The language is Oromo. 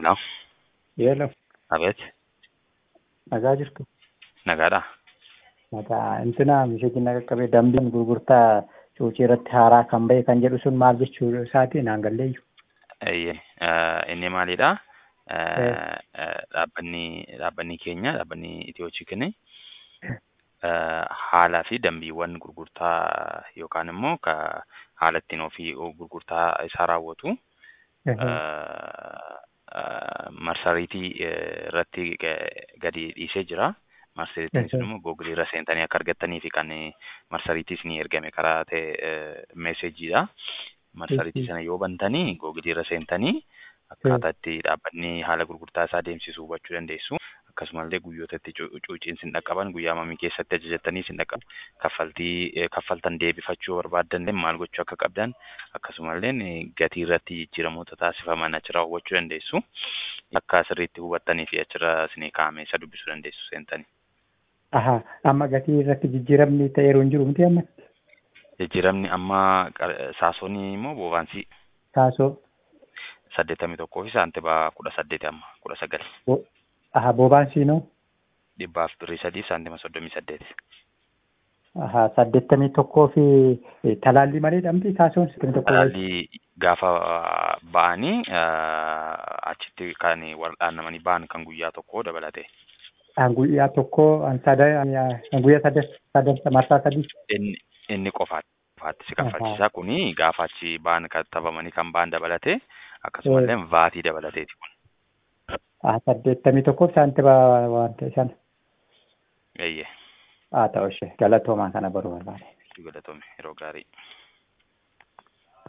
Hello. Hello. Abeet. Nagaa jirtu. Nagaadhaa? Nagaa intina misheetiin naga qabee dambiin gurgurtaa cuucii irratti haaraa kan ba'e kan jedhu sun maal jechuu isaati naan galleeyyu. Eeyyee. Inni maalidhaa? Dhaabbanni dhaabbanni keenya dhaabbanni Itiyoochiikini haalaa fi dambiiwwan gurgurtaa yookaan immoo ka haala ittiin ofii gurgurtaa isaa raawwatu marsariitii irratti gadi dhiisee jira. Marsariitiin sun immoo googilii irra seentanii akka argattanii fi kan marsariitii isinii ergame karaa ta'e meeseejiidha. Marsariitii sana yoo bantanii googilii irra seentanii akkaataa itti dhaabbanni haala gurgurtaa isaa deemsisu hubachuu dandeessu. Akkasumallee guyyoota itti cuuciin sin dhaqqaban guyyaa mamii keessatti ajajattanii sin dhaqqabu. Kaffaltii kaffaltan deebifachuu barbaaddan maal gochuu akka qabdan akkasumallee gatii irratti jijjiiramoota taasifaman achirraa hubachuu dandeessu. Akka sirriitti hubattanii fi achirra isinii kaa'ame isa dubbisuu dandeessu seentanii. Aha amma gatii irratti jijjiiramni ta'eeru hin jiru miti amma? Jijjiiramni amma saasoonii immoo boobaansii Saasoo. saddeettamii tokkoo fi saantimaa kudha saddeeti amma kudha sagal. Aha boobaansii noo? Dhibbaaf birrii sadii saantima soddomii saddeeti. Aha saddeettamii tokkoo fi talaallii malee dhamti saasoon saddeettamii tokkoo. Talaallii gaafa ba'anii achitti kan wal'aannamanii ba'an kan guyyaa tokkoo dabalate. An guyyaa tokkoo an sada an guyyaa sada sadan marsaa sadii. Inni inni qofaatti qofaatti si kaffalchiisa kuni gaafa achi ba'an kattabamanii kan ba'an dabalate akkasumallee vaatii dabalateeti kun. Ah saddeettamii tokkoo fi saantima waan ta'e sana. Eeyyee. Haa ta'u ishee galatoomaa kana baruu barbaade. Galatoome yeroo gaarii.